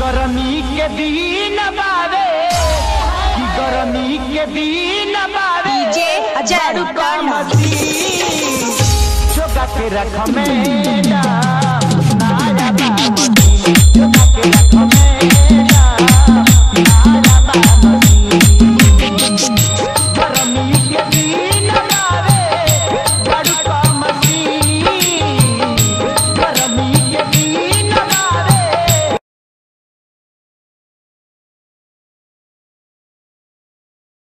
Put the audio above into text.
गरमी के दिन बावे कि गरमी के दिन बावे डीजे अजय बारू का कांडा। मसीह जोगा के रख मेरा